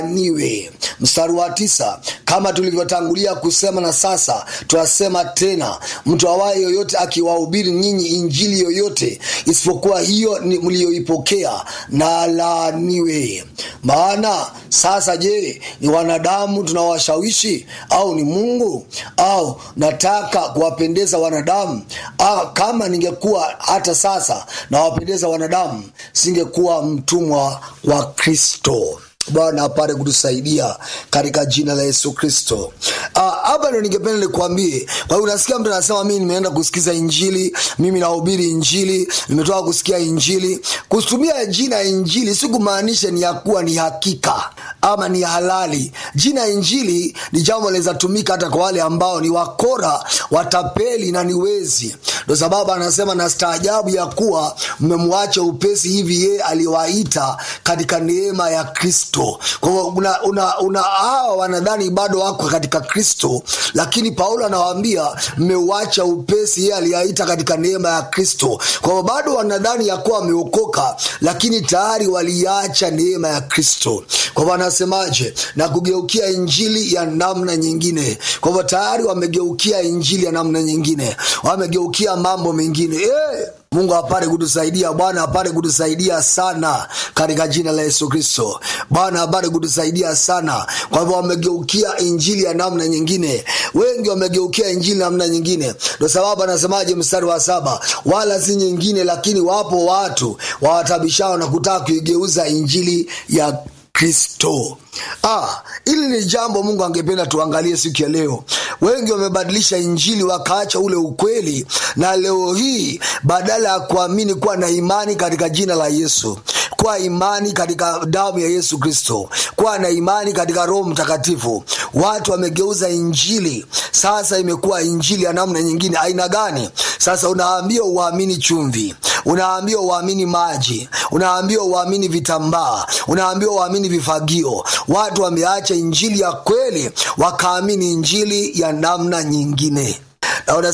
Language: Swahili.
niwe mstari wa tisa kama tulivyotangulia kusema na sasa twasema tena mtu awaye yoyote akiwahubiri nyinyi injili yoyote isipokuwa hiyo ni mliyoipokea na laaniwe maana sasa je ni wanadamu tunawashawishi au ni mungu au nataka kuwapendeza wanadamu ah, kama ningekuwa hata sasa nawapendeza wanadamu singekuwa mtumwa wa kristo bwana apate kutusaidia katika jina la yesu kristo hapa uh, ndo ningependa nikuambie kwa hiyo unasikia mtu anasema mimi nimeenda kusikiza injili mimi nahubiri injili nimetoka kusikia injili kutumia jina ya injili si kumaanisha ni ya kuwa ni hakika ama ni halali jina injili ni jambo linaweza tumika hata kwa wale ambao ni wakora watapeli na ni wezi ndo sababu anasema na staajabu ya kuwa mmemwacha upesi hivi yeye aliwaita katika neema ya kristo kwa hivyo una, una, una hawa wanadhani bado wako katika kristo lakini paulo anawaambia mmeuacha upesi yeye aliyaita katika neema ya kristo kwa hivyo bado wanadhani ya kuwa wameokoka lakini tayari waliacha neema ya kristo kwa hivyo anasemaje na kugeukia injili ya namna nyingine kwa hivyo tayari wamegeukia injili ya namna nyingine wamegeukia mambo mengine hey! mungu apate kutusaidia bwana apate kutusaidia sana katika jina la yesu kristo bwana apate kutusaidia sana kwa hivyo wamegeukia injili ya namna nyingine wengi wamegeukia injili namna nyingine ndo sababu anasemaje mstari wa saba wala si nyingine lakini wapo watu wawatabishao na kutaka kuigeuza injili ya kristo ah, ili ni jambo mungu angependa tuangalie siku ya leo wengi wamebadilisha injili wakaacha ule ukweli na leo hii badala ya kuamini kuwa na imani katika jina la yesu kuwa imani katika damu ya yesu kristo kuwa na imani katika roho mtakatifu watu wamegeuza injili sasa imekuwa injili ya namna nyingine aina gani sasa unaambia uamini chumvi unaambia uamini maji unaambia uamini vitambaa unaambia uamini vifagio watu wameacha injili ya kweli wakaamini injili ya namna nyingine na